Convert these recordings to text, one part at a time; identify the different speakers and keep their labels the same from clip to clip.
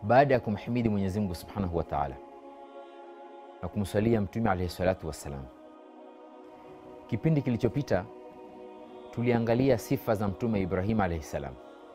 Speaker 1: baada ya kumhimidi Mwenyezi Mungu subhanahu wa taala na kumswalia Mtume alaihi salatu wassalam, kipindi kilichopita tuliangalia sifa za Mtume Ibrahim alaihi salam.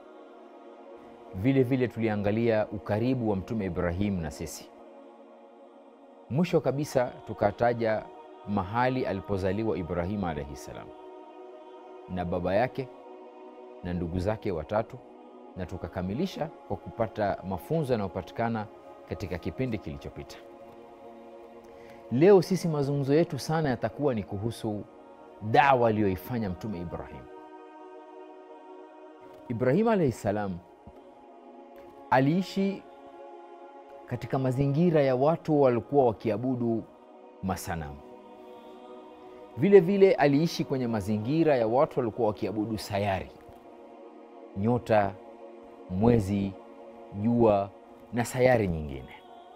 Speaker 1: Vile vile tuliangalia ukaribu wa Mtume Ibrahim na sisi. Mwisho kabisa tukataja mahali alipozaliwa Ibrahim alaihi salam na baba yake na ndugu zake watatu, na tukakamilisha kwa kupata mafunzo yanayopatikana katika kipindi kilichopita. Leo sisi mazungumzo yetu sana yatakuwa ni kuhusu dawa aliyoifanya Mtume Ibrahim. Ibrahim alaihi salam aliishi katika mazingira ya watu walikuwa wakiabudu masanamu. Vile vile aliishi kwenye mazingira ya watu walikuwa wakiabudu sayari, nyota, mwezi, jua na sayari nyingine.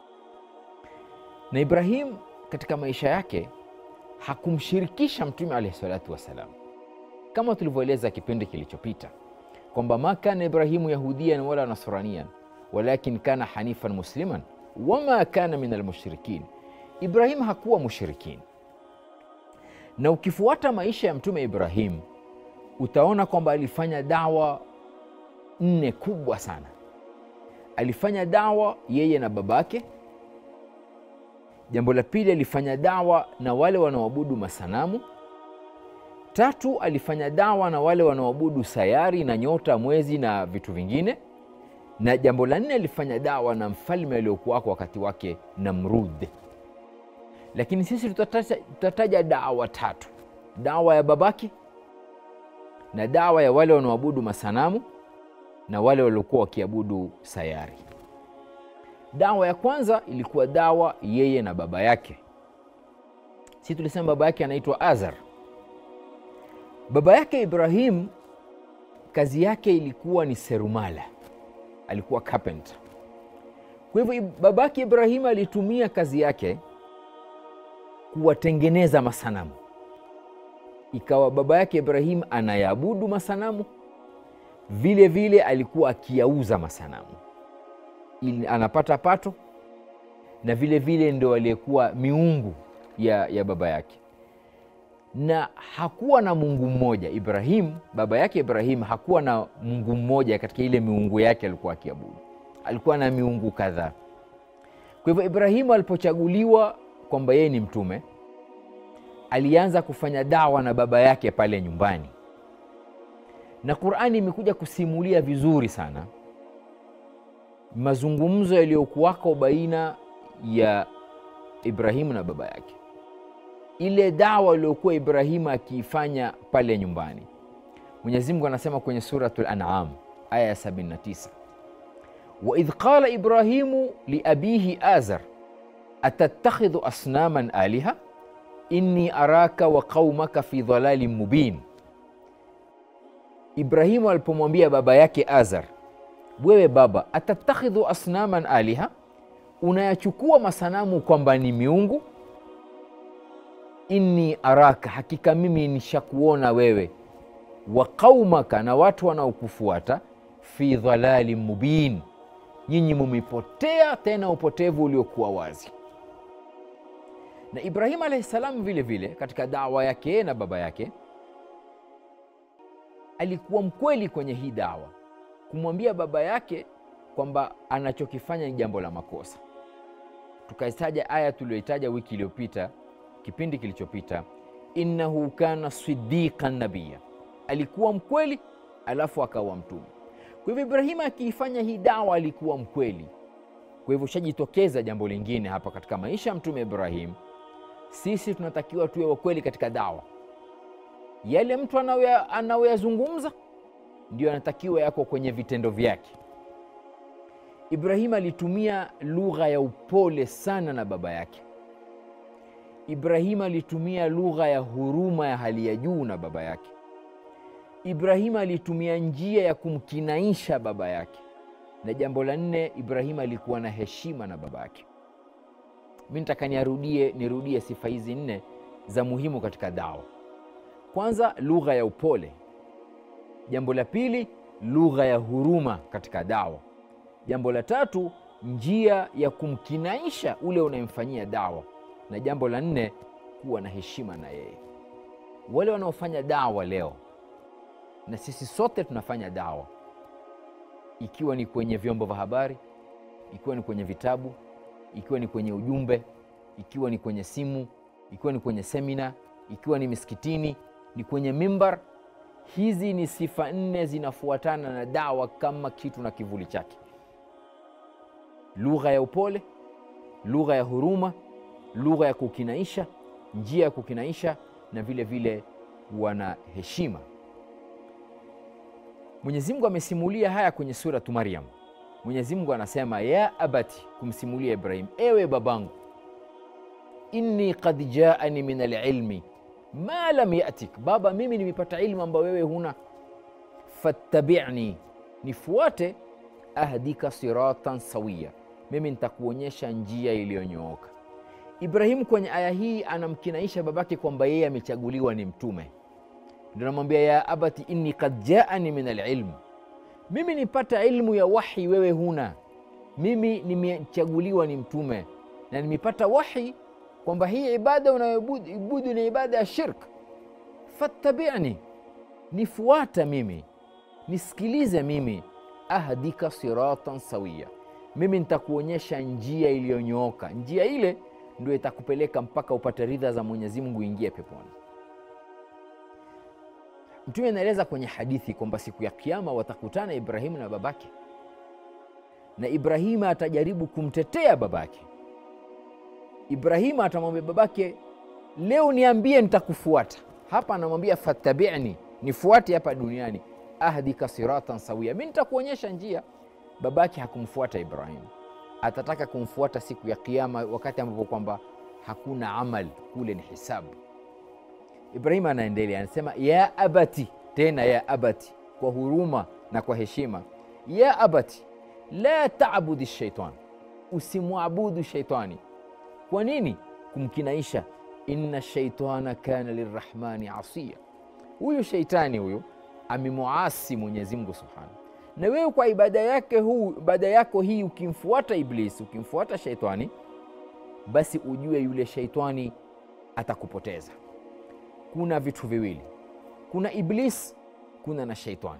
Speaker 1: Na Ibrahim katika maisha yake hakumshirikisha Mtume alaihi salatu wassalam, kama tulivyoeleza kipindi kilichopita kwamba ma kana Ibrahimu yahudiyan wala nasraniyan walakin kana hanifan musliman wama kana min almushrikin. Ibrahim hakuwa mushrikin. Na ukifuata maisha ya Mtume Ibrahim utaona kwamba alifanya dawa nne kubwa sana. Alifanya dawa yeye na babake. Jambo la pili, alifanya dawa na wale wanaoabudu masanamu. Tatu, alifanya dawa na wale wanaoabudu sayari na nyota, mwezi na vitu vingine. Na jambo la nne, alifanya dawa na mfalme aliokuwako wakati wake Namrud. Lakini sisi tutataja, tutataja dawa tatu: dawa ya babake na dawa ya wale wanaoabudu masanamu na wale waliokuwa wakiabudu sayari. Dawa ya kwanza ilikuwa dawa yeye na baba yake. Si tulisema baba yake anaitwa Azar. Baba yake Ibrahim kazi yake ilikuwa ni serumala, alikuwa carpenter. Kwa hivyo baba yake Ibrahim alitumia kazi yake kuwatengeneza masanamu. Ikawa baba yake Ibrahim anayaabudu masanamu, vile vile alikuwa akiyauza masanamu ili anapata pato, na vile vile ndo aliyekuwa miungu ya, ya baba yake na hakuwa na Mungu mmoja. Ibrahim baba yake Ibrahim hakuwa na Mungu mmoja katika ile miungu yake alikuwa akiabudu, alikuwa na miungu kadhaa. Kwa hivyo Ibrahimu alipochaguliwa kwamba yeye ni mtume, alianza kufanya dawa na baba yake pale nyumbani, na Qur'ani imekuja kusimulia vizuri sana mazungumzo yaliyokuwako baina ya Ibrahimu na baba yake ile dawa aliyokuwa Ibrahimu akiifanya pale nyumbani. Mwenyezi Mungu anasema kwenye Suratul An'am aya ya 79, wa idh qala Ibrahimu liabihi Azar atattakhidhu asnaman aliha inni araka wa qaumaka fi dhalalin mubin. Ibrahimu alipomwambia baba yake Azar, wewe baba, atattakhidhu asnaman aliha, unayachukua masanamu kwamba ni miungu inni araka, hakika mimi nishakuona wewe, wa qaumaka, na watu wanaokufuata, fi dhalalin mubin, nyinyi mumepotea tena upotevu uliokuwa wazi. Na Ibrahim alaihi salam vile vile katika dawa yake na baba yake alikuwa mkweli kwenye hii dawa, kumwambia baba yake kwamba anachokifanya ni jambo la makosa. Tukaitaja aya tuliyoitaja wiki iliyopita kipindi kilichopita, innahu kana sidiqan nabiya, alikuwa mkweli alafu akawa mtume. Kwa hivyo Ibrahima akiifanya hii dawa alikuwa mkweli. Kwa hivyo shajitokeza jambo lingine hapa katika maisha ya mtume Ibrahim, sisi tunatakiwa tuwe wakweli katika dawa. Yale mtu anayoyazungumza ndio anatakiwa yako kwenye vitendo vyake. Ibrahim alitumia lugha ya upole sana na baba yake. Ibrahim alitumia lugha ya huruma ya hali ya juu na baba yake. Ibrahim alitumia njia ya kumkinaisha baba yake, na jambo la nne, Ibrahim alikuwa na heshima na baba yake. Mi nataka nirudie nirudie sifa hizi nne za muhimu katika dawa. Kwanza, lugha ya upole. Jambo la pili, lugha ya huruma katika dawa. Jambo la tatu, njia ya kumkinaisha ule unayemfanyia dawa, na jambo la nne, kuwa na heshima na yeye. Wale wanaofanya dawa leo, na sisi sote tunafanya dawa, ikiwa ni kwenye vyombo vya habari, ikiwa ni kwenye vitabu, ikiwa ni kwenye ujumbe, ikiwa ni kwenye simu, ikiwa ni kwenye semina, ikiwa ni misikitini, ni kwenye mimbar. Hizi ni sifa nne zinafuatana na dawa kama kitu na kivuli chake: lugha ya upole, lugha ya huruma, lugha ya kukinaisha, njia ya kukinaisha, na vile vile wana heshima. Mwenyezi Mungu amesimulia haya kwenye Suratu Maryam. Mwenyezi Mungu anasema ya abati, kumsimulia Ibrahim, ewe babangu, inni qad jaani min alilmi ma lam yatik, baba, mimi nimepata ilmu ambayo wewe huna. Fattabi'ni, nifuate. Ahdika siratan sawiya, mimi nitakuonyesha njia iliyonyooka. Ibrahimu kwenye aya hii anamkinaisha babake kwamba yeye amechaguliwa ni mtume, ndio anamwambia ya abati inni qad jaani min alilm, mimi nipata ilmu ya wahi, wewe huna. Mimi nimechaguliwa ni mtume na nimepata wahi kwamba hii ibada unayoibudu ni ibada ya shirk. Fattabi'ni, nifuata mimi, nisikilize mimi. Ahdika siratan sawiya, mimi nitakuonyesha njia iliyonyooka. Njia ile ndio itakupeleka mpaka upate ridha za Mwenyezi Mungu, uingie peponi. Mtume anaeleza kwenye hadithi kwamba siku ya Kiyama watakutana Ibrahimu na babake, na Ibrahimu atajaribu kumtetea babake. Ibrahimu atamwambia babake, leo niambie, nitakufuata. Hapa anamwambia fattabi'ni, nifuate hapa duniani. Ahdika siratan sawia, mi nitakuonyesha njia. Babake hakumfuata Ibrahimu, atataka kumfuata siku ya Kiyama, wakati ambapo kwamba hakuna amal kule, ni hisabu. Ibrahimu anaendelea anasema, ya abati, tena ya abati, kwa huruma na kwa heshima. Ya abati la tabudi shaitan, usimwabudu shaitani. Kwa nini? Kumkinaisha, inna shaitana kana lirrahmani asiya, huyu shaitani huyu amemuasi Mwenyezi Mungu subhanahu. Na wewe kwa ibada yake huu ibada yako hii, ukimfuata Iblisi, ukimfuata shaitani, basi ujue yule shaitani atakupoteza. Kuna vitu viwili, kuna Iblis, kuna na shaitani.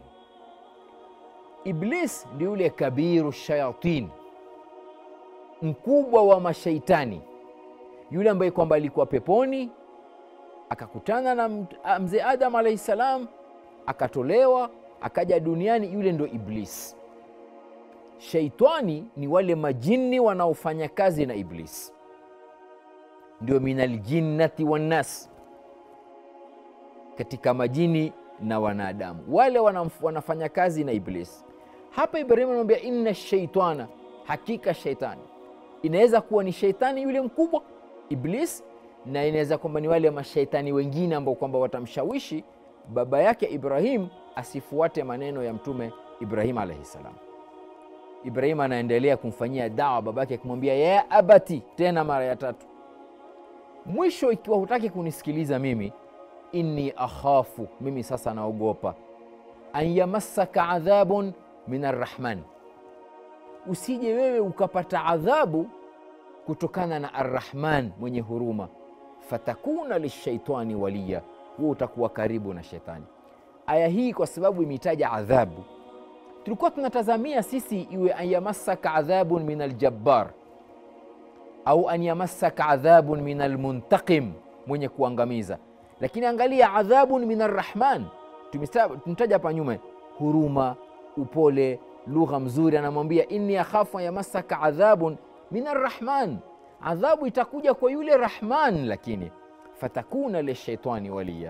Speaker 1: Iblis ndio yule kabiru shayatin, mkubwa wa mashaitani, yule ambaye kwamba alikuwa peponi akakutana na mzee Adam alaihi salam, akatolewa akaja duniani, yule ndo Iblis. Shaitani ni wale majini wanaofanya kazi na Iblis, ndio minal jinnati wannas, katika majini na wanadamu wale wanafanya kazi na Iblis. Hapa Ibrahimu anamwambia inna shaitana, hakika shaitani. Inaweza kuwa ni shaitani yule mkubwa Iblis, na inaweza kwamba ni wale mashaitani wengine ambao kwamba watamshawishi baba yake Ibrahim asifuate maneno ya Mtume Ibrahim alaihi salam. Ibrahim anaendelea kumfanyia dawa babake akimwambia ya abati, tena mara ya tatu. Mwisho, ikiwa hutaki kunisikiliza mimi, inni akhafu, mimi sasa naogopa, an yamassaka adhabun min arrahman, usije wewe ukapata adhabu kutokana na Arrahman mwenye huruma, fatakuna lishaitani waliya, huo utakuwa karibu na shetani. Aya hii kwa sababu imetaja adhabu, tulikuwa tunatazamia sisi iwe an yamassaka adhabun min aljabbar au an yamassaka adhabun min almuntaqim, mwenye kuangamiza. Lakini angalia, adhabun min arrahman, tumetaja hapa nyuma, huruma, upole, lugha mzuri. Anamwambia inni akhafu an yamassaka adhabun min arrahman, adhabu itakuja kwa yule Rahman, lakini fatakuna lishaitani waliya.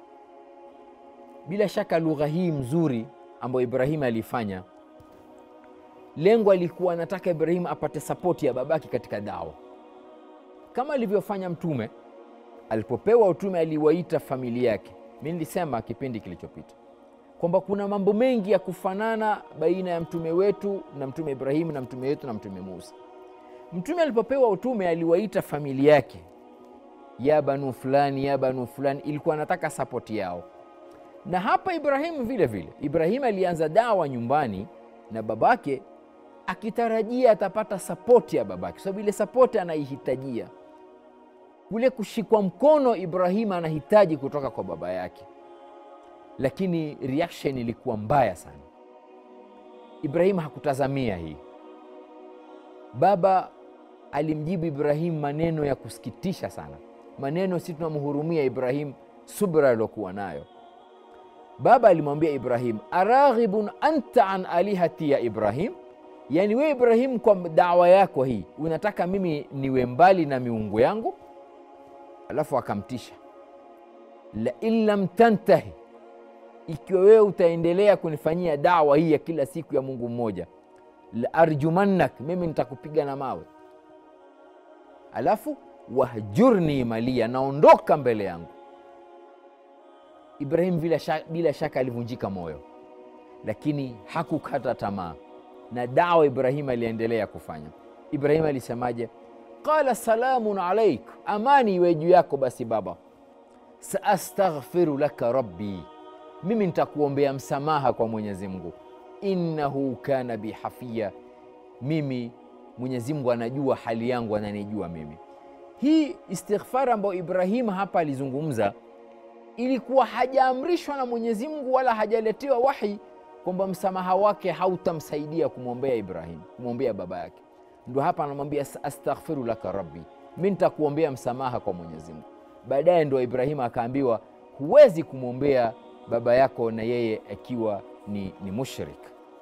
Speaker 1: Bila shaka lugha hii mzuri ambayo Ibrahim alifanya, lengo alikuwa anataka Ibrahim apate sapoti ya babake katika dawa, kama alivyofanya Mtume alipopewa utume, aliwaita familia yake. Mi nilisema kipindi kilichopita kwamba kuna mambo mengi ya kufanana baina ya mtume wetu na mtume Ibrahim na mtume wetu na mtume Musa. Mtume alipopewa utume aliwaita familia yake, ya banu fulani, ya banu fulani, ilikuwa anataka sapoti yao. Na hapa Ibrahimu vile vile, Ibrahimu alianza dawa nyumbani na babake akitarajia atapata sapoti ya babake, kwa sababu ile sapoti anaihitajia. Kule kushikwa mkono Ibrahim anahitaji kutoka kwa baba yake, lakini reaction ilikuwa mbaya sana. Ibrahim hakutazamia hii. Baba alimjibu Ibrahim maneno ya kusikitisha sana, maneno si tunamhurumia Ibrahim, subra aliokuwa nayo. Baba alimwambia Ibrahim, araghibun anta an alihati ya Ibrahim, yaani wewe Ibrahim, kwa dawa yako hii unataka mimi niwe mbali na miungu yangu? Alafu akamtisha, lain lam tantahi, ikiwa wewe utaendelea kunifanyia dawa hii ya kila siku ya Mungu mmoja, la arjumannak, mimi nitakupiga na mawe. Alafu wahjurni malia, naondoka mbele yangu. Ibrahim bila shaka, bila shaka alivunjika moyo, lakini hakukata tamaa na dawa Ibrahim aliendelea kufanya. Ibrahim alisemaje? Qala salamun alaik, amani iwe juu yako. Basi baba, saastaghfiru laka rabbi, mimi nitakuombea msamaha kwa Mwenyezi Mungu. Innahu kana bi hafia, mimi Mwenyezi Mungu anajua hali yangu, ananijua mimi. Hii istighfar ambayo Ibrahim hapa alizungumza ilikuwa hajaamrishwa na Mwenyezi Mungu wala hajaletewa wahi kwamba msamaha wake hautamsaidia kumwombea Ibrahim, kumwombea baba yake. Ndo hapa anamwambia astaghfiru laka rabbi, mi nitakuombea msamaha kwa Mwenyezi Mungu. Baadaye ndo Ibrahim akaambiwa huwezi kumwombea baba yako na yeye akiwa ni, ni mushrik.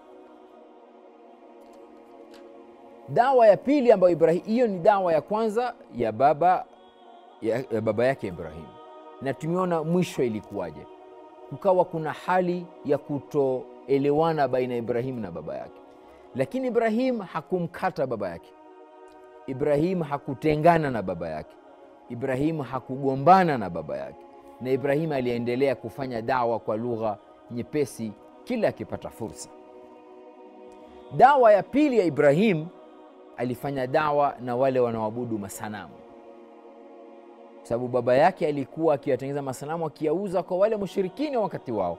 Speaker 1: Dawa ya pili ambayo Ibrahim, hiyo ni dawa ya kwanza ya baba, ya, ya baba yake Ibrahim na tumeona mwisho ilikuwaje. Kukawa kuna hali ya kutoelewana baina ya Ibrahim na baba yake, lakini Ibrahim hakumkata baba yake. Ibrahim hakutengana na baba yake. Ibrahim hakugombana na baba yake, na Ibrahim aliendelea kufanya dawa kwa lugha nyepesi kila akipata fursa. Dawa ya pili ya Ibrahim, alifanya dawa na wale wanaoabudu masanamu sababu baba yake alikuwa akiwatengeneza masanamu akiyauza kwa wale mushirikini wakati wao.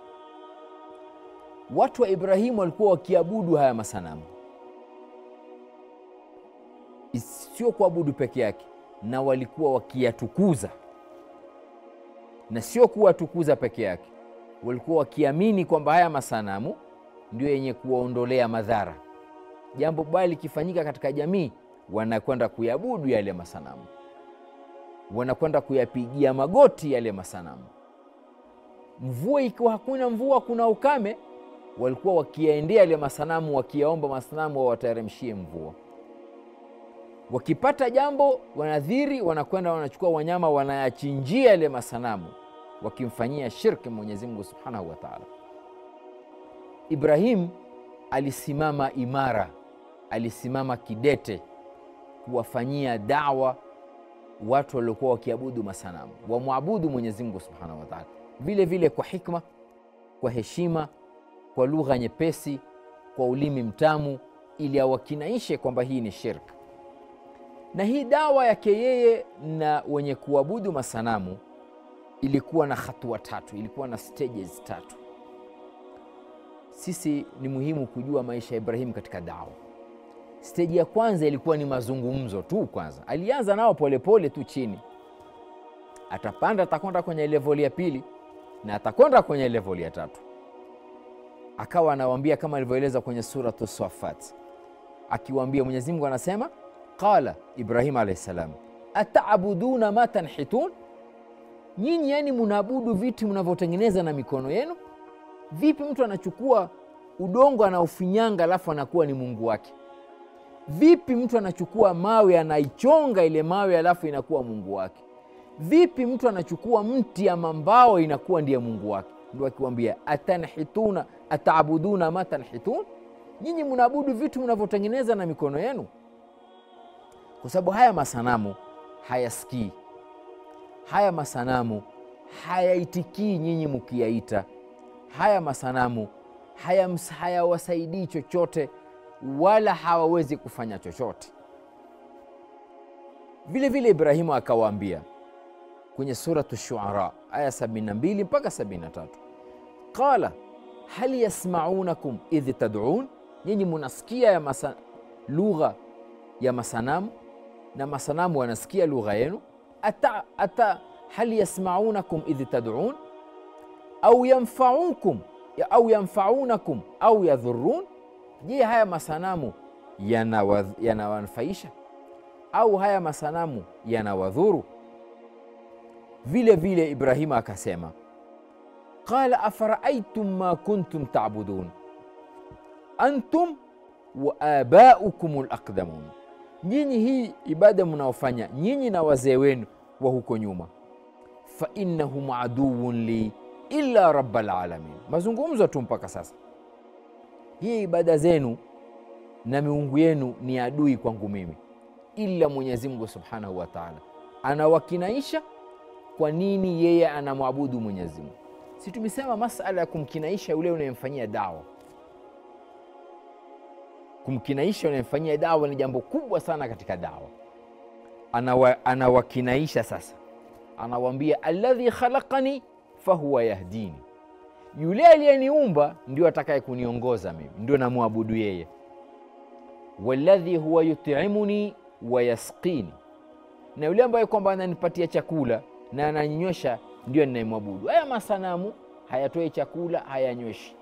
Speaker 1: Watu wa Ibrahimu walikuwa wakiabudu haya masanamu, sio kuabudu peke yake, na walikuwa wakiyatukuza, na sio kuwatukuza peke yake, walikuwa wakiamini kwamba haya masanamu ndio yenye kuwaondolea madhara. Jambo baya likifanyika katika jamii, wanakwenda kuyabudu yale masanamu wanakwenda kuyapigia magoti yale masanamu. Mvua ikiwa hakuna mvua, kuna ukame, walikuwa wakiyaendea yale masanamu, wakiyaomba masanamu wawateremshie mvua. Wakipata jambo, wanadhiri wanakwenda wanachukua wanyama, wanayachinjia yale masanamu, wakimfanyia shirki Mwenyezi Mungu subhanahu wa taala. Ibrahim alisimama imara, alisimama kidete kuwafanyia dawa watu waliokuwa wakiabudu masanamu wamwabudu Mwenyezi Mungu subhanahu wa taala, vile vile kwa hikma, kwa heshima, kwa lugha nyepesi, kwa ulimi mtamu, ili awakinaishe kwamba hii ni shirk. Na hii dawa yake yeye na wenye kuabudu masanamu ilikuwa na hatua tatu, ilikuwa na stages tatu. Sisi ni muhimu kujua maisha ya Ibrahim katika dawa. Steji ya kwanza ilikuwa ni mazungumzo tu. Kwanza alianza nao polepole tu chini, atapanda, atakwenda kwenye levoli ya pili na atakwenda kwenye levoli ya tatu. Akawa anawaambia kama alivyoeleza kwenye Suratu Safat, akiwaambia Mwenyezi Mungu anasema, qala Ibrahim alaihi salam, ataabuduna ma tanhitun, nyinyi yani munaabudu vitu mnavyotengeneza na mikono yenu. Vipi mtu anachukua udongo anaufinyanga alafu anakuwa ni mungu wake? Vipi mtu anachukua mawe anaichonga ile mawe alafu inakuwa mungu wake? Vipi mtu anachukua mti ama mbao inakuwa ndiye mungu wake? Ndo akiwambia atanhituna ataabuduna ma tanhitun, nyinyi mnaabudu vitu mnavyotengeneza na mikono yenu, kwa sababu haya masanamu hayasikii, haya masanamu hayaitikii nyinyi mukiyaita, haya masanamu hayawasaidii haya chochote wala hawawezi kufanya chochote. Vile vile Ibrahimu akawaambia kwenye Suratu Shuara aya 72 mpaka 73, qala hal yasmaunakum idh tadun, nyinyi munasikia ya masa, lugha ya masanamu na masanamu wanasikia lugha yenu ata, ata hal yasmaunakum idh tadun au yanfaukum au yanfaunakum au yadhurun je haya masanamu yanawanufaisha yana au haya masanamu yanawadhuru vile vile ibrahima akasema qala afaraitum ma kuntum tabudun antum wa abaukum laqdamun nyinyi hii ibada mnaofanya nyinyi na wazee wenu wa huko nyuma fainnahum aduwun li illa rabalalamin mazungumzo tu mpaka sasa hii ibada zenu na miungu yenu ni adui kwangu mimi ila mwenyezi mungu subhanahu wa taala anawakinaisha kwa nini yeye anamwabudu mwenyezi mungu si tumesema masala ya kumkinaisha yule unayemfanyia dawa kumkinaisha unayemfanyia dawa ni jambo kubwa sana katika dawa Anawa, anawakinaisha sasa anawambia alladhi khalaqani fahuwa yahdini yule aliyeniumba ndio atakaye kuniongoza mimi ndio namwabudu yeye waladhi huwa yutimuni wayasqini na yule ambaye kwamba ananipatia chakula na ananyinywesha ndio ninayemwabudu haya masanamu hayatoi chakula hayanyweshi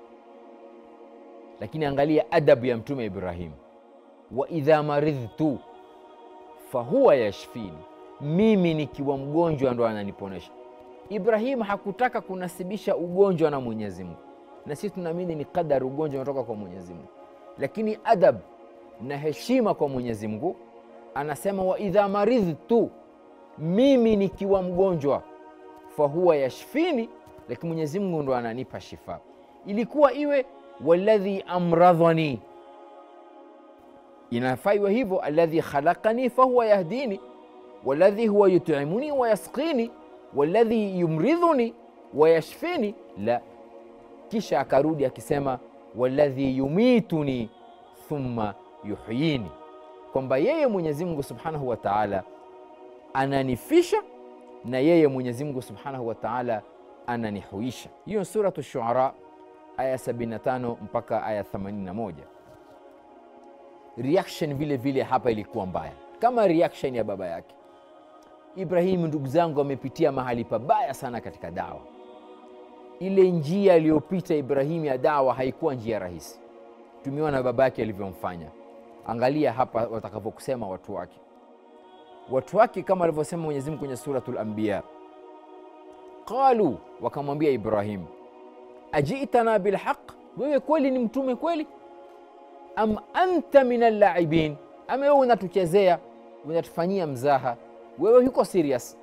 Speaker 1: lakini angalia adabu ya mtume ibrahim wa idha maridhtu fahuwa yashfini mimi nikiwa mgonjwa ndo ananiponesha ibrahim hakutaka kunasibisha ugonjwa na mwenyezi mungu na sisi tunaamini ni qadari ugonjwa unatoka kwa mwenyezi mungu lakini adab na heshima kwa mwenyezi mungu anasema wa idha maridhtu mimi nikiwa mgonjwa fahuwa yashfini lakini mwenyezi mungu ndo ananipa shifa ilikuwa iwe waladhi amradhani inafaa iwe hivyo aladhi khalaqani fahuwa yahdini waladhi huwa yutimuni wayasqini waladhi yumridhuni wayashfini la kisha akarudi akisema waladhi yumituni thumma yuhyini kwamba yeye mwenyezi mungu subhanahu wa taala ananifisha na yeye mwenyezi mungu subhanahu wa taala ananihuisha hiyo suratu shuara aya 75 mpaka aya 81 reaction vile vile hapa ilikuwa mbaya kama reaction ya baba yake ibrahimu ndugu zangu amepitia mahali pabaya sana katika dawa ile njia aliyopita ibrahimu ya dawa haikuwa njia rahisi tumeona baba yake alivyomfanya angalia hapa watakavyokusema watu wake watu wake kama alivyosema mwenyezimungu kwenye suratu lambiya qalu wakamwambia ibrahim ajitana bilhaq wewe kweli ni mtume kweli am anta min allaibin ama wewe unatuchezea unatufanyia mzaha wewe yuko serious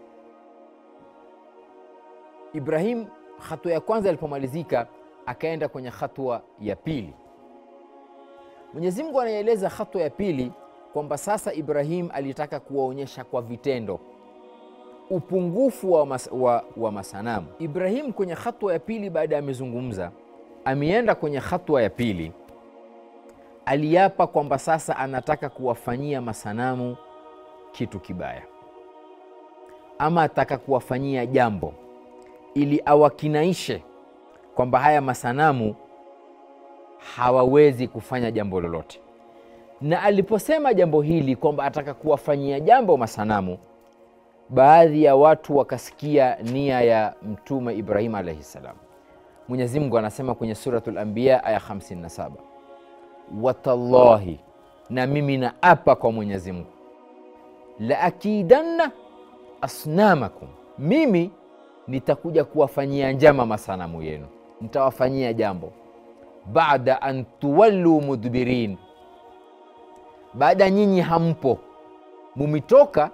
Speaker 1: ibrahim hatua ya kwanza ilipomalizika akaenda kwenye hatua ya pili mwenyezi mungu anaeleza hatua ya pili kwamba sasa ibrahim alitaka kuwaonyesha kwa vitendo upungufu wa, mas, wa, wa masanamu ibrahim kwenye hatua ya pili baada ya amezungumza ameenda kwenye hatua ya pili aliapa kwamba sasa anataka kuwafanyia masanamu kitu kibaya ama ataka kuwafanyia jambo ili awakinaishe kwamba haya masanamu hawawezi kufanya jambo lolote na aliposema jambo hili kwamba ataka kuwafanyia jambo masanamu baadhi ya watu wakasikia nia ya mtume ibrahim alaihi ssalam mwenyezi mungu anasema kwenye suratu lambiya aya 57 watallahi na mimi na apa kwa mwenyezi mungu laakidanna asnamakum mimi nitakuja kuwafanyia njama masanamu yenu nitawafanyia jambo baada an tuwalluu mudbirin baada nyinyi hampo mumitoka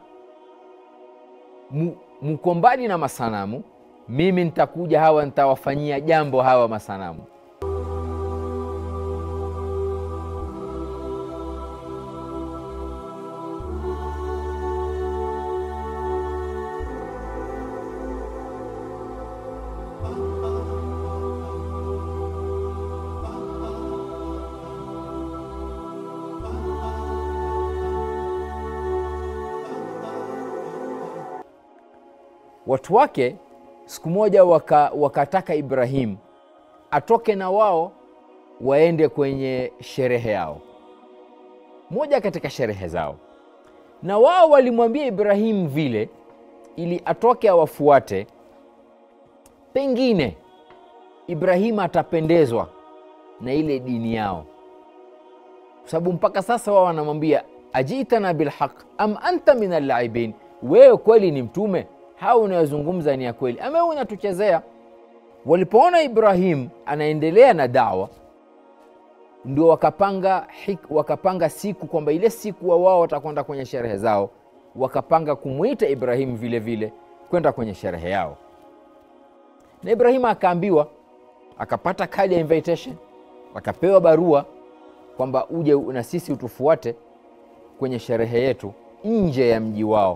Speaker 1: mko mbali na masanamu mimi nitakuja hawa nitawafanyia jambo hawa masanamu watu wake siku moja waka, wakataka ibrahim atoke na wao waende kwenye sherehe yao, moja katika sherehe zao, na wao walimwambia Ibrahimu vile ili atoke awafuate, pengine Ibrahimu atapendezwa na ile dini yao, kwa sababu mpaka sasa wao wanamwambia ajitana bilhaq am anta min allaibin, wewe kweli ni mtume? Hao unayozungumza ni ya kweli ama unatuchezea? Walipoona Ibrahim anaendelea na dawa, ndio wakapanga, wakapanga siku kwamba ile siku wa wao watakwenda kwenye sherehe zao, wakapanga kumwita Ibrahim vile vile kwenda kwenye sherehe yao, na Ibrahim akaambiwa, akapata kadi ya invitation, akapewa barua kwamba uje na sisi utufuate kwenye sherehe yetu nje ya mji wao.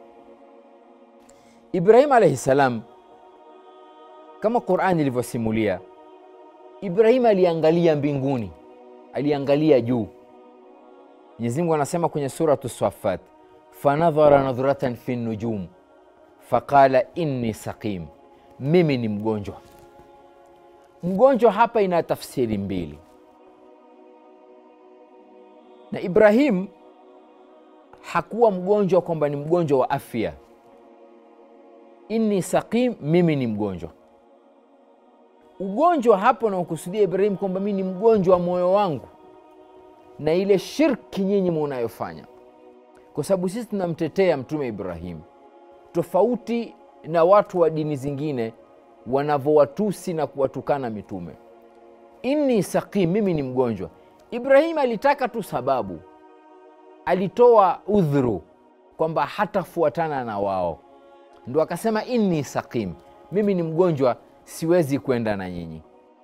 Speaker 1: Ibrahim alaihi salam, kama Qurani ilivyosimulia, Ibrahim aliangalia mbinguni, aliangalia juu. Mwenyezi Mungu anasema kwenye Suratu Safat, fanadhara nadhratan fi nujum faqala inni saqim, mimi ni mgonjwa. Mgonjwa hapa ina tafsiri mbili, na Ibrahim hakuwa mgonjwa kwamba ni mgonjwa wa afya. Inni saqim, mimi ni mgonjwa. Ugonjwa hapo naokusudia Ibrahim kwamba mimi ni mgonjwa wa moyo wangu na ile shirki nyinyi munayofanya, kwa sababu sisi tunamtetea Mtume Ibrahim tofauti na watu wa dini zingine wanavyowatusi na kuwatukana mitume. Inni saqim, mimi ni mgonjwa. Ibrahim alitaka tu sababu alitoa udhuru kwamba hatafuatana na wao, ndo akasema inni saqim, mimi ni mgonjwa, siwezi kwenda na nyinyi.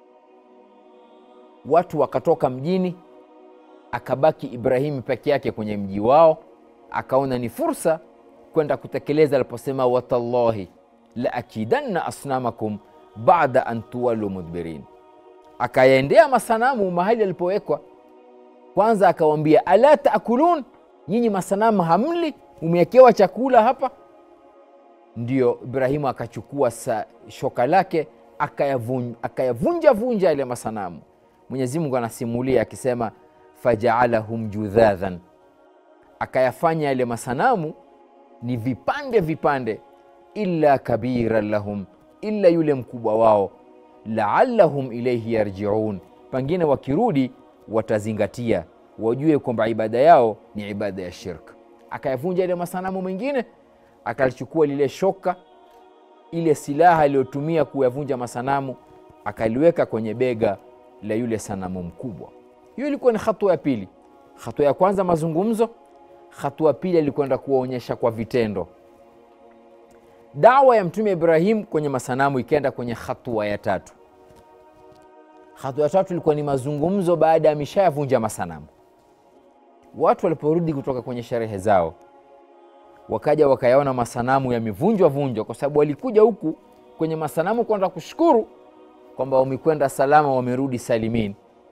Speaker 1: Watu wakatoka mjini, akabaki Ibrahimu peke yake kwenye mji wao. Akaona ni fursa kwenda kutekeleza aliposema, watallahi la akidanna asnamakum bada an tuwalu mudbirin. Akayaendea masanamu mahali alipowekwa kwanza, akawambia ala taakulun nyinyi masanamu hamli, umewekewa chakula hapa. Ndio Ibrahimu akachukua shoka lake akayavunja akayavunja vunja yale masanamu. Mwenyezi Mungu anasimulia akisema, fajaalahum judhadhan, akayafanya yale masanamu ni vipande vipande, illa kabiran lahum, illa yule mkubwa wao, laallahum ilaihi yarjiun, pengine wakirudi watazingatia wajue kwamba ibada yao ni ibada ya shirk. Akayavunja ile masanamu mengine, akalichukua lile shoka, ile silaha aliyotumia kuyavunja masanamu, akaliweka kwenye bega la yule sanamu mkubwa. Hiyo ilikuwa ni hatua ya pili. Hatua ya kwanza mazungumzo, hatua pili alikwenda kuwaonyesha kwa vitendo. Dawa ya Mtume Ibrahim kwenye masanamu ikaenda kwenye hatua ya tatu. Hatua ya tatu ilikuwa ni mazungumzo baada ya ameshayavunja masanamu. Watu waliporudi kutoka kwenye sherehe zao, wakaja wakayaona masanamu yamevunjwa vunjwa, kwa sababu walikuja huku kwenye masanamu kwenda kushukuru kwamba wamekwenda salama, wamerudi salimin.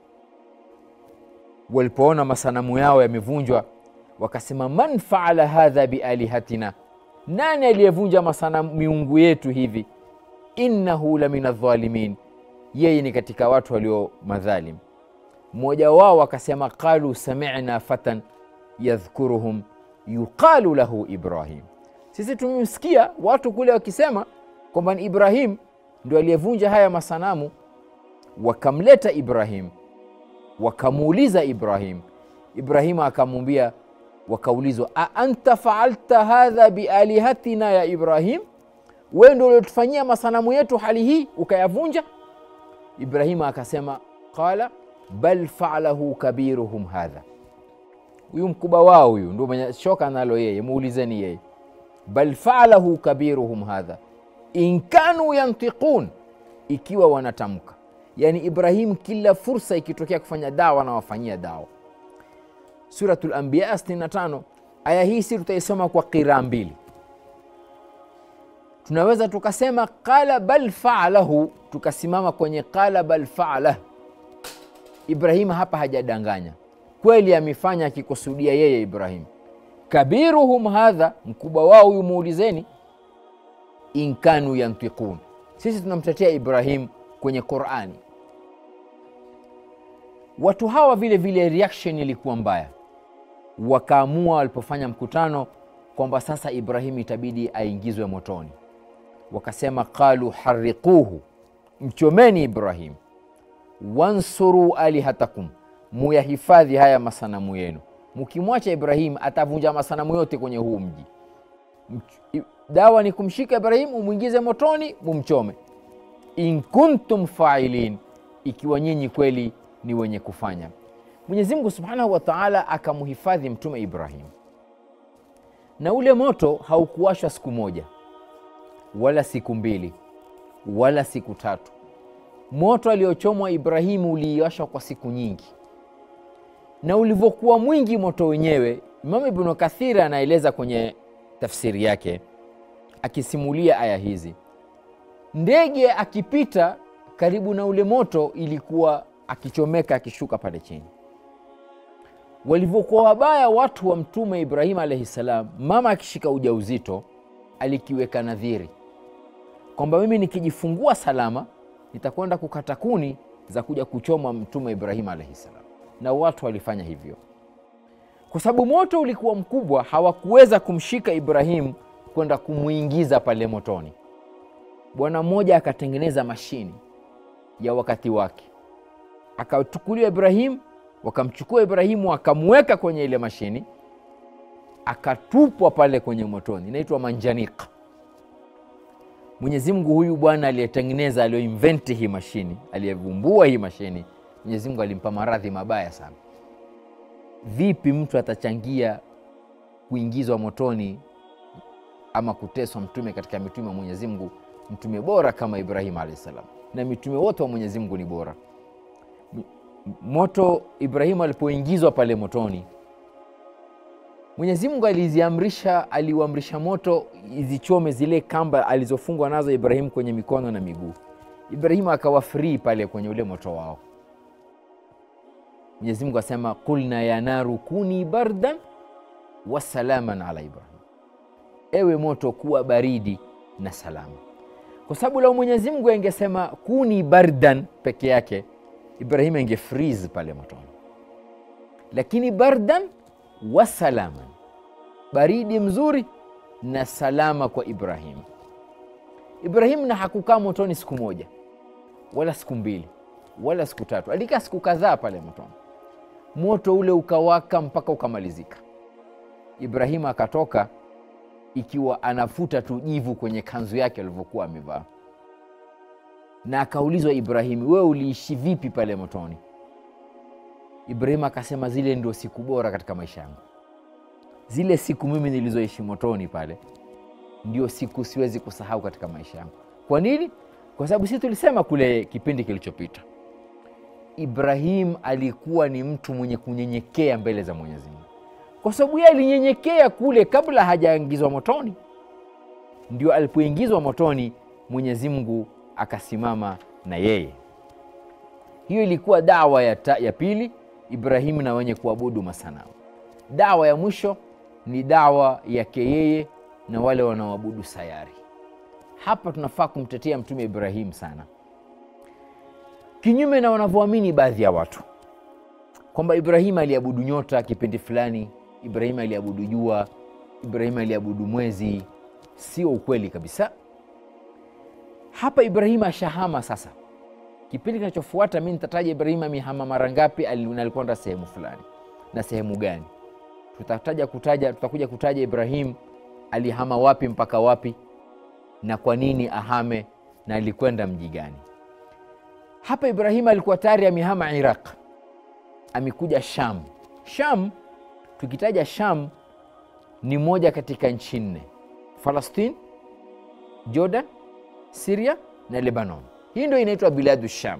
Speaker 1: Walipoona masanamu yao yamevunjwa, wakasema man faala hadha bialihatina, nani aliyevunja masanamu miungu yetu hivi? innahu la min aldhalimin, yeye ni katika watu walio madhalim. Mmoja wao akasema qalu samina fatan yadhkuruhum yuqalu lahu Ibrahim, sisi tumemsikia watu kule wakisema kwamba ni Ibrahim ndio aliyevunja haya masanamu. Wakamleta Ibrahim, wakamuuliza Ibrahim. Ibrahimu akamwambia, wakaulizwa, a anta faalta hadha bialihatina ya Ibrahim, wewe ndio uliotufanyia masanamu yetu hali hii ukayavunja? Ibrahimu akasema qala bal faalahu kabiruhum hadha, huyu mkubwa wao huyu ndio mwenye shoka nalo yeye, muulizeni yeye. Bal faalahu kabiruhum hadha in kanu yantiqun, ikiwa wanatamka. Yani Ibrahim kila fursa ikitokea kufanya dawa na wafanyia dawa. Suratul Anbiya 65 aya hii si tutaisoma kwa qiraa mbili. Tunaweza tukasema qala bal faalahu, tukasimama kwenye qala bal faalah. Ibrahim hapa hajadanganya, kweli amefanya akikusudia yeye Ibrahim. Kabiruhum hadha, mkubwa wao huyu muulizeni in kanu yantiqun. Sisi tunamtetea Ibrahim kwenye Qurani. watu hawa vile vile reaction ilikuwa mbaya wakaamua walipofanya mkutano kwamba sasa ibrahimu itabidi aingizwe motoni wakasema qalu hariquhu mchomeni ibrahim wansuru alihatakum muyahifadhi haya masanamu yenu mkimwacha ibrahim atavunja masanamu yote kwenye huu mji Mch- i- dawa ni kumshika ibrahim umwingize motoni mumchome in kuntum failin ikiwa nyinyi kweli ni wenye kufanya mwenyezi mungu subhanahu wa taala akamhifadhi mtume ibrahim na ule moto haukuwashwa siku moja wala siku mbili wala siku tatu moto aliochomwa ibrahimu uliiwashwa kwa siku nyingi na ulivyokuwa mwingi moto wenyewe imamu ibnu kathiri anaeleza kwenye tafsiri yake akisimulia aya hizi ndege akipita karibu na ule moto ilikuwa akichomeka akishuka pale chini walivyokuwa wabaya watu wa mtume ibrahim alaihi salam mama akishika ujauzito alikiweka nadhiri kwamba mimi nikijifungua salama nitakwenda kukata kuni za kuja kuchoma mtume ibrahim alaihi salam na watu walifanya hivyo kwa sababu moto ulikuwa mkubwa hawakuweza kumshika ibrahimu kwenda kumwingiza pale motoni bwana mmoja akatengeneza mashini ya wakati wake akachukuliwa ibrahimu wakamchukua ibrahimu akamweka kwenye ile mashini akatupwa pale kwenye motoni inaitwa manjanika mwenyezi mungu huyu bwana aliyetengeneza aliyoinventi hii mashini aliyevumbua hii mashini mwenyezi mungu alimpa maradhi mabaya sana vipi mtu atachangia kuingizwa motoni ama kuteswa mtume katika mitume wa mwenyezi mungu mtume bora kama ibrahim alahi salam na mitume wote wa mwenyezi mungu ni bora M- moto ibrahimu alipoingizwa pale motoni mwenyezi mungu aliziamrisha aliuamrisha moto izichome zile kamba alizofungwa nazo ibrahimu kwenye mikono na miguu ibrahimu akawa free pale kwenye ule moto wao mwenyezi mungu asema qulna ya naru kuni bardan wasalaman ala ibrahim ewe moto kuwa baridi na salama kwa sababu lau mwenyezi mungu angesema kuni bardan peke yake ibrahim ange freeze pale motoni lakini bardan wasalaman baridi mzuri na salama kwa ibrahim ibrahim na hakukaa motoni siku moja wala siku mbili wala siku tatu alikaa siku kadhaa pale motoni moto ule ukawaka mpaka ukamalizika ibrahimu akatoka ikiwa anafuta tu jivu kwenye kanzu yake alivyokuwa amevaa na akaulizwa ibrahimu wewe uliishi vipi pale motoni ibrahimu akasema zile ndio siku bora katika maisha yangu zile siku mimi nilizoishi motoni pale ndio siku siwezi kusahau katika maisha yangu kwa nini kwa sababu sisi tulisema kule kipindi kilichopita ibrahim alikuwa ni mtu mwenye kunyenyekea mbele za mwenyezi mungu kwa sababu yeye alinyenyekea kule kabla hajaingizwa motoni ndio alipoingizwa motoni mwenyezi mungu akasimama na yeye hiyo ilikuwa dawa ya, ta, ya pili ibrahimu na wenye kuabudu masanamu dawa ya mwisho ni dawa yake yeye na wale wanaoabudu sayari hapa tunafaa kumtetea mtume ibrahimu sana kinyume na wanavyoamini baadhi ya watu kwamba ibrahimu aliabudu nyota kipindi fulani ibrahimu aliabudu jua ibrahimu aliabudu mwezi sio ukweli kabisa hapa ibrahimu ashahama sasa kipindi kinachofuata mi nitataja ibrahimu amehama mara ngapi ali- na alikwenda sehemu fulani na sehemu gani tutataja kutaja tutakuja kutaja ibrahim alihama wapi mpaka wapi na kwa nini ahame na alikwenda mji gani hapa ibrahim alikuwa tayari amehama iraq amekuja sham sham tukitaja sham ni moja katika nchi nne falastin jordan siria na lebanon hii ndio inaitwa biladu sham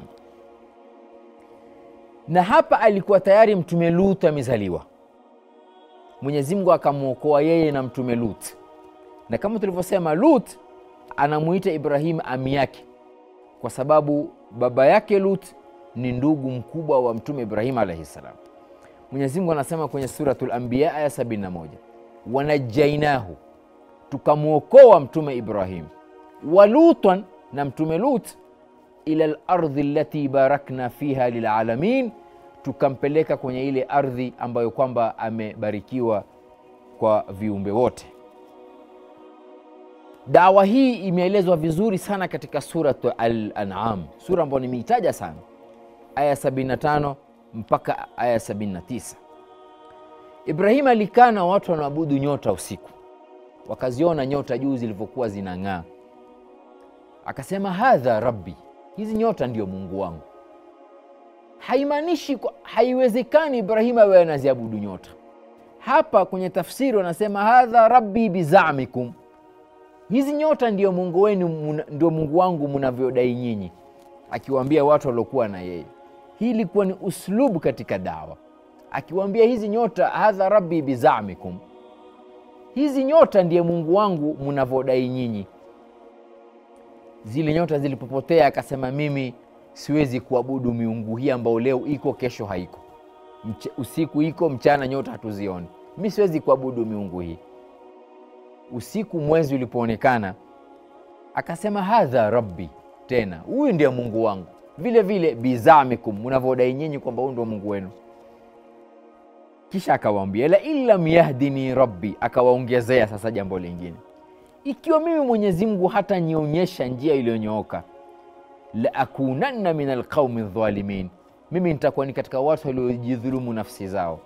Speaker 1: na hapa alikuwa tayari mtume lut amezaliwa mwenyezi mungu akamwokoa yeye na mtume lut na kama tulivyosema lut anamuita ibrahim ami yake kwa sababu baba yake lut ni ndugu mkubwa wa mtume ibrahim alaihi salam mwenyezi mungu anasema kwenye suratu lambiya aya 71 wanajainahu tukamwokoa mtume ibrahim wa lutan na mtume lut ila lardhi lati barakna fiha lilalamin tukampeleka kwenye ile ardhi ambayo kwamba amebarikiwa kwa viumbe wote. Dawa hii imeelezwa vizuri sana katika Surat Al-An'am, sura ambayo nimeitaja sana, aya 75 mpaka aya 79. Ibrahim alikaa na watu wanaabudu nyota usiku, wakaziona nyota juu zilivyokuwa zinang'aa, akasema hadha rabbi, hizi nyota ndio Mungu wangu. Haimaanishi, haiwezekani Ibrahim awe anaziabudu nyota. Hapa kwenye tafsiri wanasema hadha rabbi bizamikum, hizi nyota ndio Mungu wenu, ndio Mungu wangu mnavyodai nyinyi, akiwaambia watu waliokuwa na yeye. Hii ilikuwa ni uslubu katika dawa, akiwaambia hizi nyota, hadha rabbi bizamikum, hizi nyota ndiye Mungu wangu mnavyodai nyinyi. Zile nyota zilipopotea, akasema mimi siwezi kuabudu miungu hii ambayo leo iko kesho haiko, Mch usiku iko mchana, nyota hatuzioni. Mi siwezi kuabudu miungu hii. Usiku mwezi ulipoonekana, akasema hadha rabbi, tena huyu ndiye Mungu wangu, vile vile bizamikum, mnavyodai nyinyi kwamba huyu ndio Mungu wenu. Kisha akawaambia la in lam yahdini rabbi, akawaongezea sasa jambo lingine, ikiwa mimi Mwenyezi Mungu hata nionyesha njia iliyonyooka la akunanna min alqaumi dhalimin, mimi nitakuwa ni katika watu waliojidhulumu nafsi zao.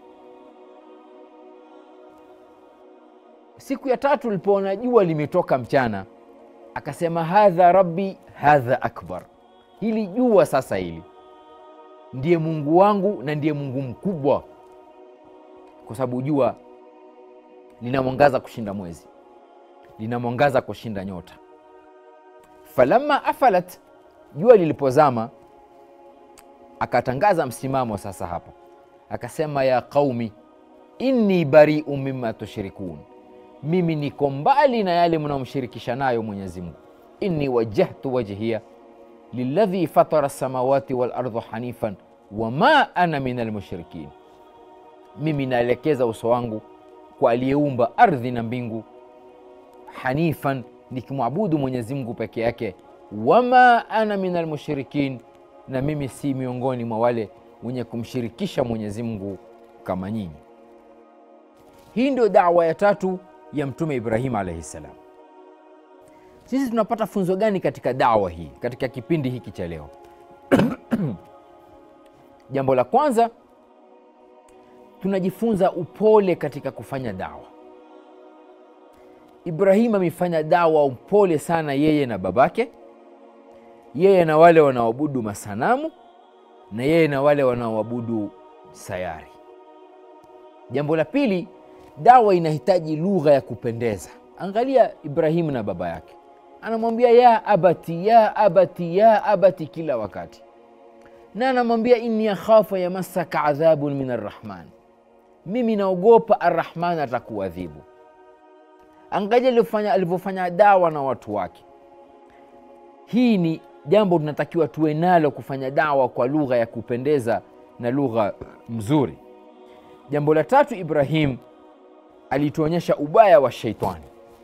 Speaker 1: Siku ya tatu lipoona jua limetoka mchana, akasema hadha rabbi hadha akbar, hili jua sasa hili ndiye Mungu wangu na ndiye Mungu mkubwa, kwa sababu jua lina mwangaza kushinda mwezi, lina mwangaza kushinda nyota. falamma afalat jua lilipozama, akatangaza msimamo sasa. Hapa akasema ya qaumi inni bariu mimma tushrikun, mimi niko mbali na yale mnaomshirikisha nayo Mwenyezi Mungu. inni wajjahtu wajhiya liladhi fatara samawati wal ardha hanifan wama ana min almushrikin, mimi naelekeza uso wangu kwa aliyeumba ardhi na mbingu, hanifan, nikimwabudu Mwenyezi Mungu peke yake wama ana min almushrikin, na mimi si miongoni mwa wale wenye kumshirikisha Mwenyezi Mungu kama nyinyi. Hii ndio dawa ya tatu ya Mtume Ibrahim alaihi ssalam. Sisi tunapata funzo gani katika dawa hii, katika kipindi hiki cha leo? Jambo la kwanza, tunajifunza upole katika kufanya dawa. Ibrahim amefanya dawa upole sana, yeye na babake yeye na wale wanaoabudu masanamu na yeye na wale wanaoabudu sayari. Jambo la pili, dawa inahitaji lugha ya kupendeza. Angalia Ibrahimu na baba yake, anamwambia ya abati, ya abati, ya abati kila wakati, na anamwambia inni akhafu yamassaka adhabun min arrahman, mimi naogopa arrahman atakuadhibu. Angalia alivyofanya dawa na watu wake. Hii ni jambo tunatakiwa tuwe nalo, kufanya dawa kwa lugha ya kupendeza na lugha mzuri. Jambo la tatu, Ibrahim alituonyesha ubaya wa sheitani.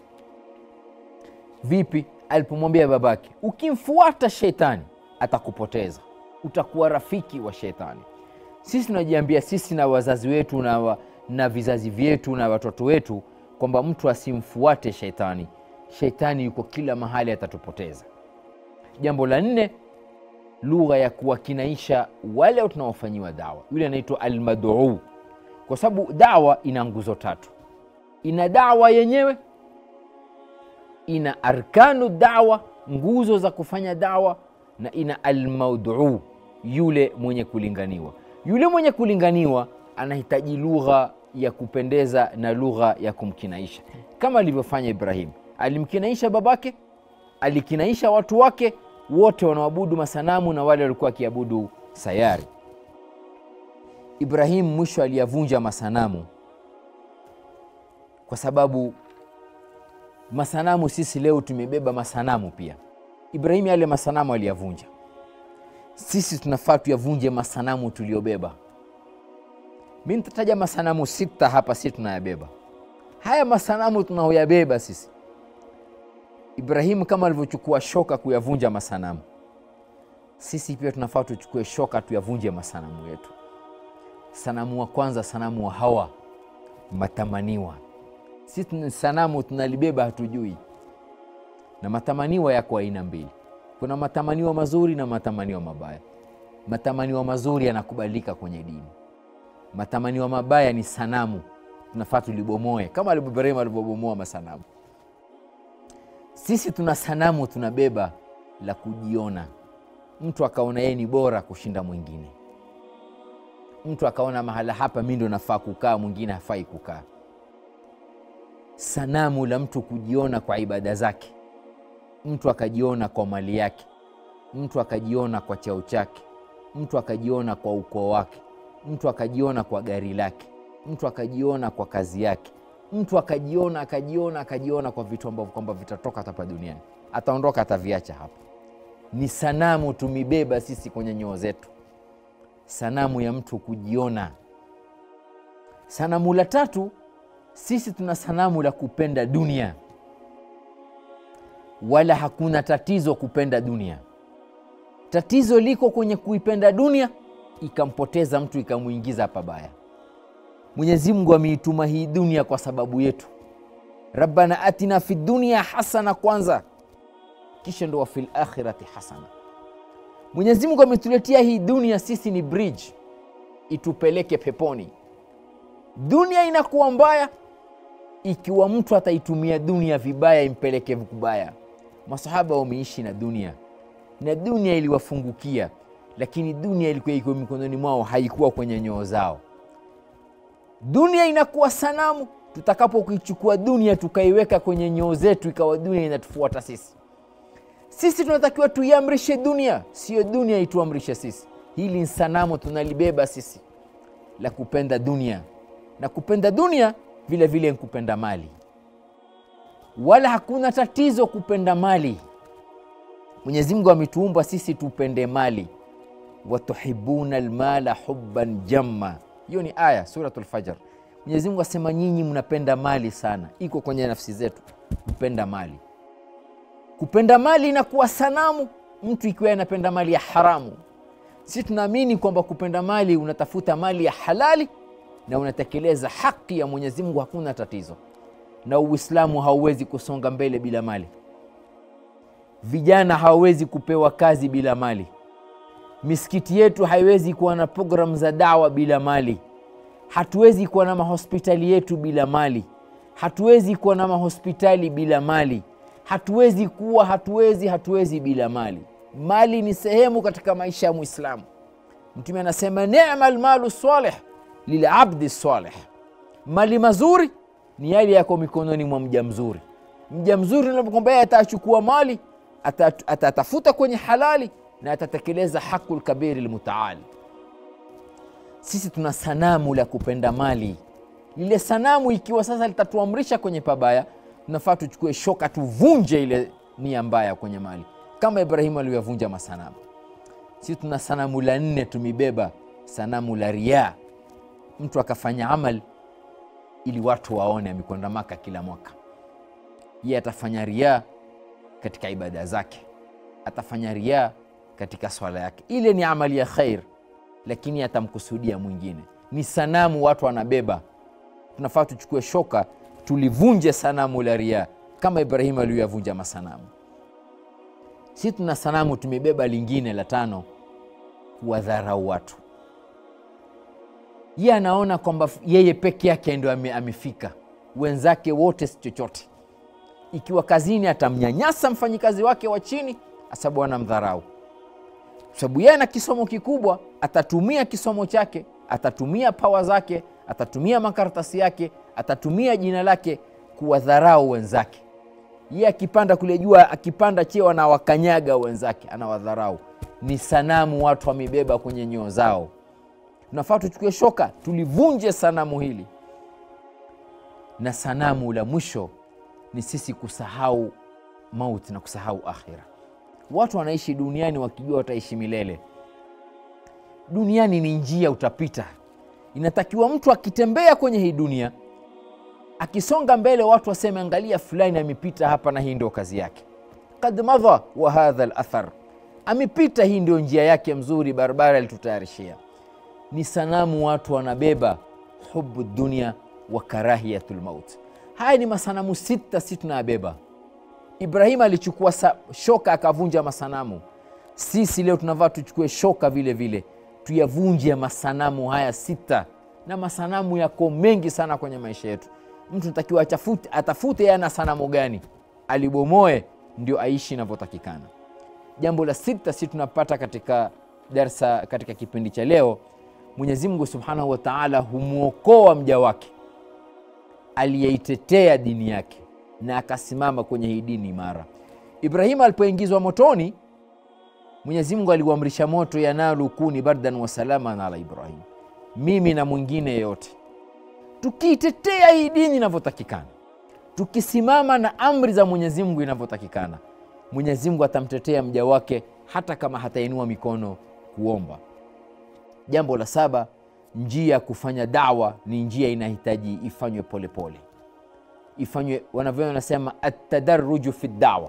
Speaker 1: Vipi? Alipomwambia babake, ukimfuata sheitani atakupoteza, utakuwa rafiki wa sheitani. Sisi tunajiambia sisi na wazazi wetu na, wa, na vizazi vyetu na watoto wetu kwamba mtu asimfuate sheitani. Sheitani yuko kila mahali, atatupoteza. Jambo la nne, lugha ya kuwakinaisha wale tunaofanyiwa dawa, yule anaitwa almaduu, kwa sababu dawa ina nguzo tatu. Ina dawa yenyewe, ina arkanu dawa, nguzo za kufanya dawa, na ina almauduu, yule mwenye kulinganiwa. Yule mwenye kulinganiwa anahitaji lugha ya kupendeza na lugha ya kumkinaisha, kama alivyofanya Ibrahim. Alimkinaisha babake, alikinaisha watu wake wote wanaoabudu masanamu na wale walikuwa wakiabudu sayari. Ibrahim mwisho aliyavunja masanamu, kwa sababu masanamu, sisi leo tumebeba masanamu pia. Ibrahim yale masanamu aliyavunja, sisi tunafaa tuyavunje masanamu tuliyobeba. Mi nitataja masanamu sita hapa, si tunayabeba haya masanamu tunaoyabeba sisi Ibrahimu kama alivyochukua shoka kuyavunja masanamu, sisi pia tunafaa tuchukue shoka tuyavunje masanamu yetu. Sanamu wa kwanza, sanamu wa hawa, matamaniwa. Sisi sanamu tunalibeba hatujui, na matamaniwa yako aina mbili. Kuna matamaniwa mazuri na matamaniwa mabaya. Matamaniwa mazuri yanakubalika kwenye dini, matamaniwa mabaya ni sanamu, tunafaa tulibomoe, kama Ibrahim alivyobomoa masanamu. Sisi tuna sanamu tunabeba la kujiona, mtu akaona yeye ni bora kushinda mwingine, mtu akaona mahala hapa mi ndo nafaa kukaa, mwingine hafai kukaa. Sanamu la mtu kujiona kwa ibada zake, mtu akajiona kwa mali yake, mtu akajiona kwa cheo chake, mtu akajiona kwa ukoo wake, mtu akajiona kwa gari lake, mtu akajiona kwa kazi yake, mtu akajiona akajiona akajiona kwa vitu ambavyo kwamba vitatoka hapa duniani, ataondoka ataviacha hapa. Ni sanamu tumibeba sisi kwenye nyoo zetu, sanamu ya mtu kujiona. Sanamu la tatu, sisi tuna sanamu la kupenda dunia, wala hakuna tatizo kupenda dunia. Tatizo liko kwenye kuipenda dunia ikampoteza mtu ikamwingiza pabaya. Mwenyezi Mungu ameituma hii dunia kwa sababu yetu. Rabbana atina fi dunia hasana kwanza, kisha ndo wa fil akhirati hasana. Mwenyezi Mungu ametuletea hii dunia, sisi ni bridge itupeleke peponi. Dunia inakuwa mbaya ikiwa mtu ataitumia dunia vibaya, impeleke kubaya. Masahaba wameishi na dunia na dunia iliwafungukia, lakini dunia ilikuwa iko mikononi mwao, haikuwa kwenye nyoo zao. Dunia inakuwa sanamu tutakapokuichukua dunia tukaiweka kwenye nyoo zetu, ikawa dunia inatufuata sisi. Sisi tunatakiwa tuiamrishe dunia, siyo dunia ituamrishe sisi. Hili ni sanamu tunalibeba sisi la kupenda dunia, na kupenda dunia vile vile ni kupenda mali, wala hakuna tatizo kupenda mali. Mwenyezi Mungu ametuumba sisi tupende mali, watuhibuna almala hubban jamma. Hiyo ni aya Suratul Fajr. Mwenyezi Mungu asema nyinyi mnapenda mali sana, iko kwenye nafsi zetu kupenda mali. Kupenda mali inakuwa sanamu mtu ikiwa anapenda mali ya haramu. Sisi tunaamini kwamba kupenda mali, unatafuta mali ya halali na unatekeleza haki ya Mwenyezi Mungu, hakuna tatizo, na Uislamu hauwezi kusonga mbele bila mali. Vijana hawawezi kupewa kazi bila mali. Misikiti yetu haiwezi kuwa na programu za dawa bila mali. Hatuwezi kuwa na mahospitali yetu bila mali. Hatuwezi kuwa na mahospitali bila mali. Hatuwezi kuwa, hatuwezi, hatuwezi bila mali. Mali ni sehemu katika maisha ya Mwislamu. Mtume anasema nema lmalu salih lilabdi salih, mali mazuri ni yale yako mikononi mwa mja mzuri. Mja mzuri unapokwambia atachukua mali atatafuta kwenye halali na atatekeleza haqul kabiri lmutaali. Sisi tuna sanamu la kupenda mali. Lile sanamu ikiwa sasa litatuamrisha kwenye pabaya, tunafaa tuchukue shoka tuvunje ile nia mbaya kwenye mali, kama Ibrahimu alivyovunja masanamu. Sisi tuna sanamu la nne tumibeba, sanamu la riaa. Mtu akafanya amal ili watu waone amekwenda Maka kila mwaka, yeye atafanya riaa katika ibada zake, atafanya riaa katika swala yake. Ile ni amali ya khair, lakini atamkusudia mwingine. Ni sanamu watu wanabeba. Tunafaa tuchukue shoka tulivunje sanamu la riaa, kama Ibrahimu aliyoyavunja masanamu. Si tuna sanamu tumebeba lingine la tano, kuwadharau watu. Yeye anaona kwamba yeye peke yake ndo ame, amefika, wenzake wote si chochote ikiwa kazini atamnyanyasa mfanyikazi wake wa chini, asabu anamdharau, sababu yeye ana kisomo kikubwa. Atatumia kisomo chake, atatumia pawa zake, atatumia makaratasi yake, atatumia jina lake kuwadharau wenzake. Yeye akipanda kule juu, akipanda cheo, anawakanyaga wenzake, anawadharau. Ni sanamu watu wamebeba kwenye nyoo zao. Tunafaa tuchukue shoka tulivunje sanamu hili. Na sanamu la mwisho ni sisi kusahau mauti na kusahau akhira. Watu wanaishi duniani wakijua wataishi milele. Duniani ni njia, utapita. Inatakiwa mtu akitembea kwenye hii dunia, akisonga mbele, watu waseme, angalia, fulani amepita hapa na hii ndio kazi yake. Kad madha wa hadha lathar, amepita, hii ndio njia yake mzuri, barabara alitutayarishia. ni sanamu watu wanabeba hubu dunia wa karahiyatu lmaut haya ni masanamu sita si tunayabeba ibrahim alichukua sa, shoka akavunja masanamu sisi leo tunavaa tuchukue shoka vile vile tuyavunje masanamu haya sita na masanamu yako mengi sana kwenye maisha yetu mtu natakiwa atafute, atafute yana sanamu gani alibomoe ndio aishi inavyotakikana jambo la sita si tunapata katika darsa katika kipindi cha leo mwenyezi mungu subhanahu wa taala humwokoa mja wake aliyeitetea dini yake na akasimama kwenye hii dini imara ibrahimu alipoingizwa motoni mwenyezi mungu aliuamrisha moto yanalu kuni bardan wasalaman ala ibrahim mimi na mwingine yeyote tukiitetea hii dini inavyotakikana tukisimama na amri za mwenyezi mungu inavyotakikana mwenyezi mungu atamtetea mja wake hata kama hatainua mikono kuomba jambo la saba njia ya kufanya dawa ni njia inahitaji ifanywe polepole ifanywe wanavyo wanasema atadaruju fi dawa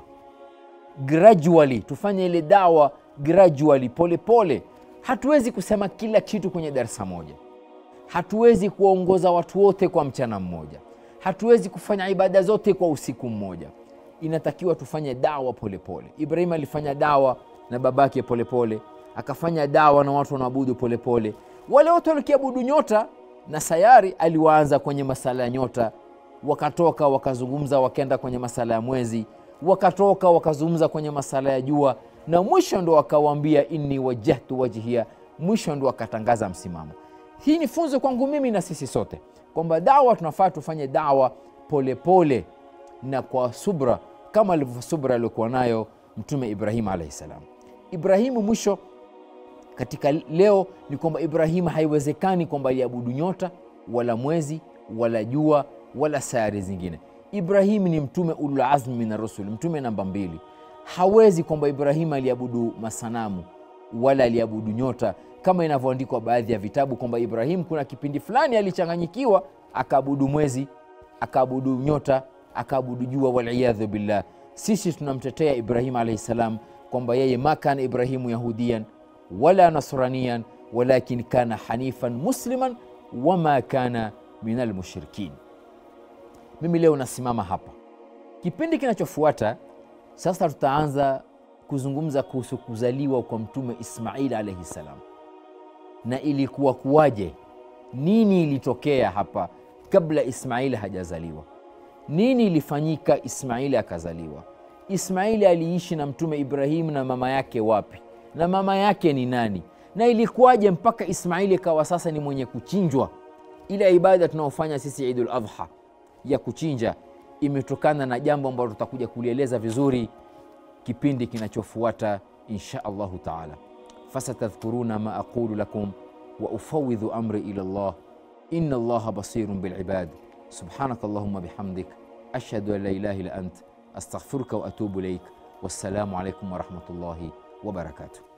Speaker 1: gradually tufanye ile dawa gradually polepole hatuwezi kusema kila kitu kwenye darasa moja hatuwezi kuwaongoza watu wote kwa mchana mmoja hatuwezi kufanya ibada zote kwa usiku mmoja inatakiwa tufanye dawa polepole ibrahim alifanya dawa na babake polepole akafanya dawa na watu wanaabudu polepole wale wote walikiabudu nyota na sayari aliwaanza kwenye masala ya nyota wakatoka wakazungumza wakaenda kwenye masala ya mwezi wakatoka wakazungumza kwenye masala ya jua na mwisho ndo akawaambia inni wajahtu wajhia mwisho ndo akatangaza msimamo hii ni funzo kwangu mimi na sisi sote kwamba dawa tunafaa tufanye dawa polepole pole na kwa subra kama alivyo subra aliokuwa nayo mtume ibrahimu alaihi salam ibrahimu mwisho katika leo ni kwamba ibrahimu haiwezekani kwamba aliabudu nyota wala mwezi wala jua wala sayari zingine ibrahimu ni mtume ululazmi min rusul mtume namba mbili hawezi kwamba ibrahimu aliabudu masanamu wala aliabudu nyota kama inavyoandikwa baadhi ya vitabu kwamba ibrahimu kuna kipindi fulani alichanganyikiwa akaabudu mwezi akaabudu nyota akaabudu jua waliyadhu billah sisi tunamtetea ibrahimu alaihi salam kwamba yeye ma kana ibrahimu yahudiyan wala nasraniyan walakin kana hanifan musliman wama kana min almushrikin mimi leo nasimama hapa kipindi kinachofuata sasa tutaanza kuzungumza kuhusu kuzaliwa kwa mtume ismail alaihi salam na ilikuwa kuwaje nini ilitokea hapa kabla ismaili hajazaliwa nini ilifanyika ismaili akazaliwa ismaili aliishi na mtume ibrahimu na mama yake wapi na mama yake ni nani na ilikuwaje mpaka ismaili ikawa sasa ni mwenye kuchinjwa ile ibada tunaofanya sisi idul adha ya kuchinja imetokana na jambo ambalo tutakuja kulieleza vizuri kipindi kinachofuata insha allahu taala fasatadhkuruna ma aqulu lakum wa ufawidhu amri ila llah ina allaha basirun bilibad subhanak allahuma bihamdik ashhadu an la ilaha illa ant astaghfiruka wa atubu ilaik wassalamu alaikum warahmatullahi wabarakatuh